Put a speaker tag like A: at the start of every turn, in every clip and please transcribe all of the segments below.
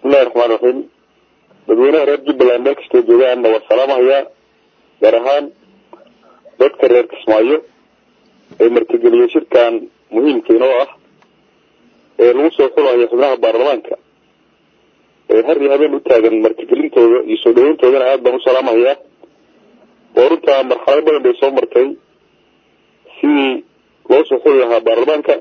A: bismillahi raxmaan raxiim dadweynaha reer jubbaland meel kastoo joogaanna waa salaamahayaa gaar ahaan dadka reer kismaayo ee martigeliya shirkan muhiimka inoo ah ee lagu soo xulayo xubnaha baarlamaanka ee har iyo habeen u taagan martigelintooda iyo soo dhaweyntoodana aad baan u salaamahayaa oo runtaa marxalado badan bay soo martay sidii loo soo xuli lahaa baarlamaanka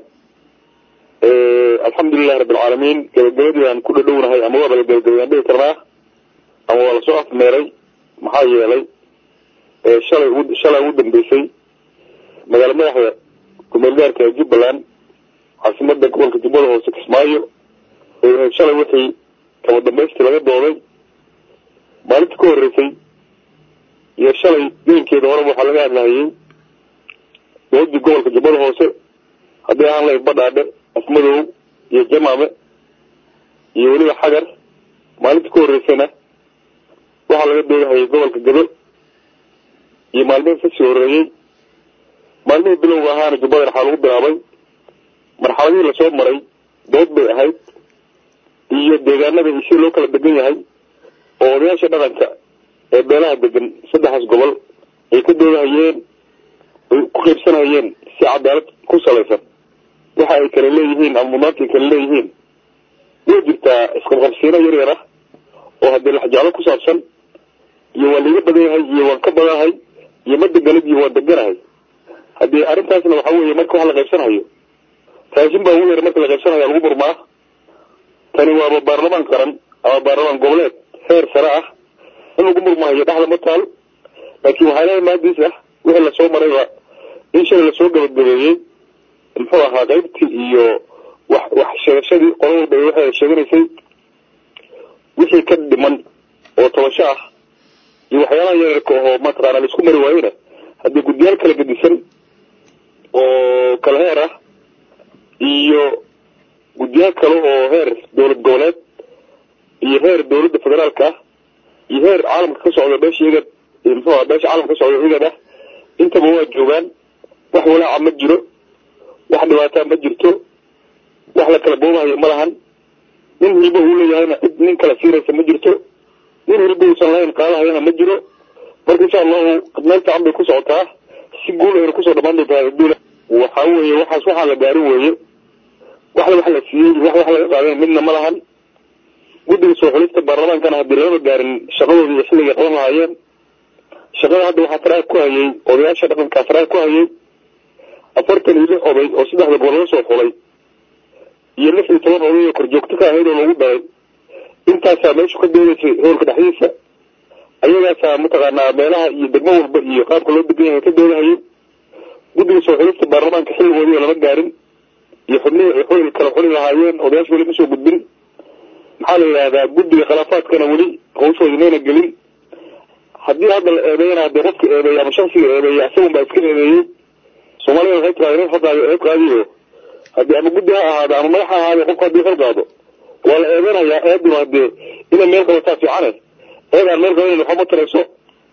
A: alxamdulilahi rabbilcaalamiin gabagabadii aan ku dhadhownahay ama waaba la gabagabay aan dhihi karnaa ama waa lasoo afmeeray maxaa yeelay shalay ugu shalay ugu dambeysay magaala madaxda kumeel gaarka ee jubbaland caasimada gobolka jubbada hoose kismaayo shalay wixii kaba dambaystii laga dooday maalinta ka horreysay iyo shalay gelinkeeda horeba waxaa laga hadlahayay doodii gobolka jubbada hoose haddii ahaan lahayd badhaadhe afmadow iyo jamaame iyo weliba xagar maalinta ka horreysayna waxaa laga doodahayay gobolka gado iyo maalmihii kasii horreeyey maalmihii bilowga ahaana jubbada waxaa lagu bilaabay marxaladihii lasoo maray dood bay ahayd iyo deegaanada iyo sida loo kala degan yahay oo odayaasha dhaqanka ee beelaha degan saddexdaas gobol ay ka doodahayeen ay ku qaybsanayeen si cadaalad ku salaysan waxa ay kala leeyihiin ama mudnaanta ay kala leeyihiin way jirtaa isqabqabsiino yar yar ah oo haddii laxjaalo ku saabsan iyo waa laiga badan yahay iyo waan ka badanahay iyo ma deganid iyo waan deganahay haddii arrintaasna waxa weeye marka wax la qaybsanayo raashin baa ugu yar marka la qaybsanayo lagu murmaa tani waaba baarlamaan qaran ama baarlamaan goboleed heer sare ah in lagu murmahayo dhexda ma taal laakiin waxaa leeyahay maadiis ah wixii lasoo marayba in shalay lasoo gabagabeeyey muxuu ahaa qaybtii iyo wax wax sheegashadii qolo walba waxay sheeganaysay wixii ka dhiman oo tabasho ah iyo waxyaalaha yaryarka oo mataqaana laisku mari waayena haddii guddiyaal kala gedisan oo kala heer ah iyo guddiyaal kale oo heer dowlad goboleed iyo heer dowladda federaalka ah iyo heer caalamka ka socda beesha igad muxuu aha beesha caalamka ka socda igad ah intaba waa joogaan wax walaaca ma jiro wax dhibaataa ma jirto wax la kala boobahayo ma lahan nin hilbo uu leeyahayna cid nin kala siinaysa ma jirto nin hilbo uusan lahayn qaadahayana ma jiro marka insha allahu meel fiican bay ku socotaa si guul ayna kusoo dhamaan doontaa adduuna waxa weeye waxaas waxaa la gaarin weeye waxla wax la siiyey wax wax laga qaadan midna ma lahan guddiga soo xulista baarlamaankana haddii lagama gaarin shaqadooda iyo xilligay qaban lahaayeen shaqada hadda waxaa faraha ku hayay odayaasha dhaqankaa faraha ku hayay afartan iyo lix oday oo saddexda gobol laga soo xulay iyo lix iyo toban oday oo korjoogto ka ahayd oo lagu daray intaasaa meeshu ka doodaysay hoolka dhexdiisa ayagaasaa mataqaanaa meelaha iyo degmo walba iyo qaabka loo degan yahay ka doodahayay guddiga soo xulista baarlamaanka xilligoodii lama gaarin iyo xubnihii ay xuli kala xuli lahaayeen odayaasha weli ma soo gudbin maxaa la yidhahdaa guddiga khilaafaadkana weli hawshoodi mayna gelin haddii hadda la eedeeyana haddii qofka eedeeyay ama shaksiga eedeeyay isagun baa iska eedeeyey soomaalida waxay tiraada nin xilqaadi eed qaadiyo haddii ama guddi ha ahaado ama madax ha ahaado qofka haddii xil qaado waa la eedanayaa eeduna haddee inay meel qabataa fiicane eed aan meel qabanan waxba ma tarayso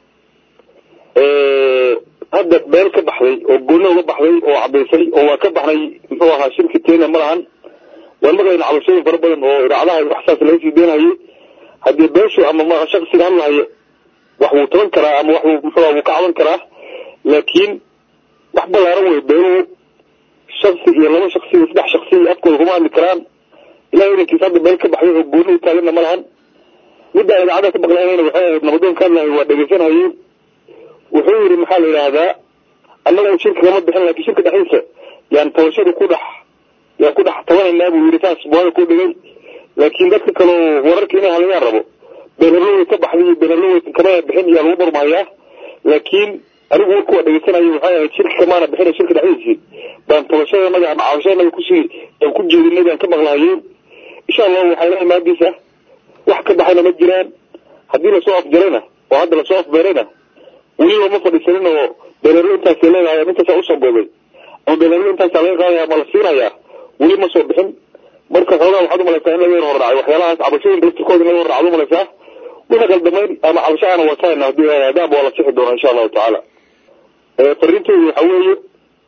A: hadda meel ka baxday oo gooni uga baxday oo cadaysay oo waa ka baxnay muxuu ahaa shirki kenya ma lahan waan maqlayna cabashooyin fara badan oo idaacadaha wax saas laga sii deenhayay haddii beeshu ama ma shaksiga hadlahayo wax wuu taban karaa ama wax wuu muxuu wuu ka caban karaa laakiin wax balaaran wey beeluhu shaksi iyo laba shaksi iyo saddex shaksi iyo afkooda kuma hadli karaan ilahay idankiisa hadda meel ka baxday oo gooni u taaganna ma lahan middaa idaacada ka maqlaynayna waxay ahayd nabadoon ka hadlahay waa dhegeysanhayay wuxuu yidhi maxaa la yidhaahdaa annagu shirka kama bixin laakiin shirka dhexdiisa yaan tabashada ku dhex yaan ku dhex tabanaynaa buu yidhi saas buada ku dhigay laakiin dadka kaleo wararka inay halayaan rabo beenharlowey ka baxday iyo beenharlowey kama bixin iyaa lagu murmahayaa laakiin anigu warku waa dhegeysanayo waxay ahayd shirka kamaana bixina shirka dhexdiisii baan tabashadanaga ama cabashadanaga kusii aan ku jeedinay baan ka maqlahayeen insha allahu waxaa ilahay maadiisa wax ka baxayna ma jiraan haddii lasoo afjarayna oo hadda lasoo afbeerayna weliba ma fadhiisanin oo beelarlo intaasay leedahay ama intaasaa usoo boobay ama beelarlo intaasaa laga qaadaya ama la siinayaa weli ma soo bixin marka xoogaa waxaad umalaysaa in laga yar horraacay waxyaalahaas cabashooyinka laftirkooda in laga horracad umalaysaa wixii qaldamayn ama cabasho aana watahayna haddii aadaab waa la sixi doonaa insha allahu tacaala fariintoodu waxa weeye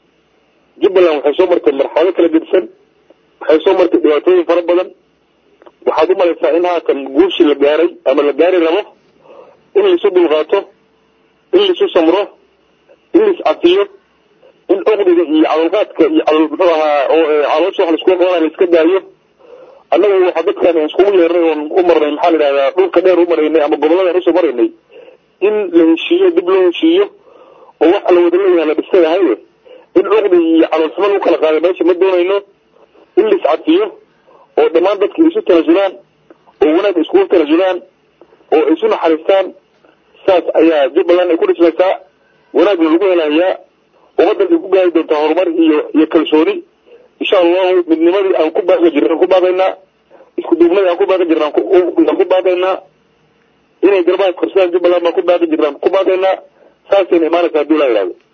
A: jubbaland waxay soo martay marxalado kala gedisan waxay soo martay dhibaatooyin fara badan waxaad umalaysaa in haatan guushi la gaaray ama la gaari rabo in laisu dulqaato in laisu samro in lais cafiyo in oqdiga iyo cadalqaadka iyo cadal muxuu ahaa caloosha wax laisku qabanay laiska daayo annaga waxa dadkan iskugu yeernay oon u marnay maxaa la yidhahdaa dhulka dheer u maraynay ama goboladan usoo maraynay in la heshiiyo dib loo heshiiyo oo waxa la wada leeyahay la dhistay ahaye in cuqdi iyo caloolxumo lagu kala qaaday meesha ma doonayno in lais cafiyo oo dhammaan dadka isu tanasulaan oo wanaag iskugu tanasulaan oo isu naxariistaan saas ayaa jubbaland ay ku dhismaysaa wanaagna lagu helayaa ummaddan ay ku gaari doontaa horumar iyo iyo kalsooni insha allahu midnimadii aan ku baaqi jirna aan ku baaqaynaa isku duubnadii aan ku baaqi jirna aan ku baaqaynaa inay garbaha korsadaan jubbaland baan ku baaqi jirna aan ku baaqaynaa saasayna imaanaysaa hadii laa yidhahdo